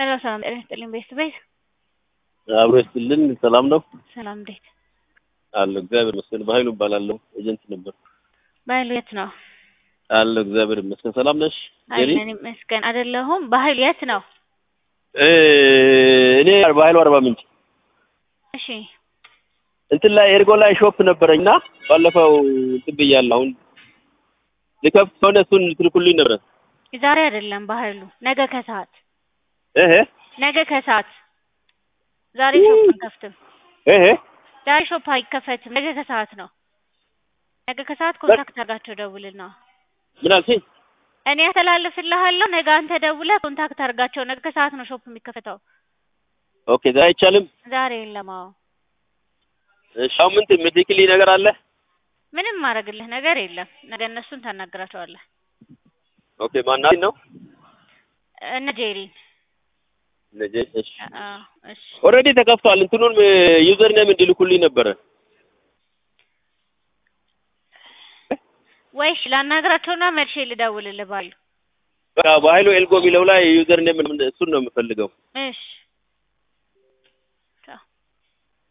ሄሎ ሰላም ጤና ይስጥልኝ ቤት ቤት አብሮ ይስጥልን። ሰላም ነው ሰላም እንዴት አለ እግዚአብሔር ይመስገን። በኃይሉ እባላለሁ ኤጀንት ነበር በኃይሉ የት ነው? አለ እግዚአብሔር ይመስገን። ሰላም ነሽ ጄሪ? አለን ይመስገን። አይደለሁም በኃይሉ የት ነው? እ እኔ በኃይሉ አርባ ምንጭ እሺ እንትን ላይ ኤርጎ ላይ ሾፕ ነበረኝና ባለፈው እንትን ብያለሁ። አሁን ልከፍት ከሆነ እሱን ትልኩልኝ ነበረ። ዛሬ አይደለም በኃይሉ ነገ ከሰዓት እህ ነገ ከሰዓት ዛሬ ሾፕ አንከፍትም። እህ ዛሬ ሾፕ አይከፈትም። ነገ ከሰዓት ነው። ነገ ከሰዓት ኮንታክት አድርጋቸው ደውልና ምን አልሽኝ? እኔ ያስተላልፍልሃለሁ። ነገ አንተ ደውለህ ኮንታክት አድርጋቸው። ነገ ከሰዓት ነው ሾፕ የሚከፈተው። ኦኬ ዛሬ አይቻልም። ዛሬ የለም። አዎ እሺ አሁን ምን የምትልክልኝ ነገር አለ? ምንም ማድረግልህ ነገር የለም። ነገ እነሱን ታናግራቸዋለህ። ኦኬ ማናት ነው? እነ ጄሪን ነጄ እሺ አዎ እሺ ኦልሬዲ ተከፍቷል። እንትኑን ዩዘር ኔም እንዲልኩልኝ ነበረ። ወይሽ ላናግራቸውና መልሼ ልደውልልህ ባሉ በቃ በኃይሉ ኤልጎ የሚለው ላይ ዩዘር ኔም እሱን ነው የምፈልገው። እሺ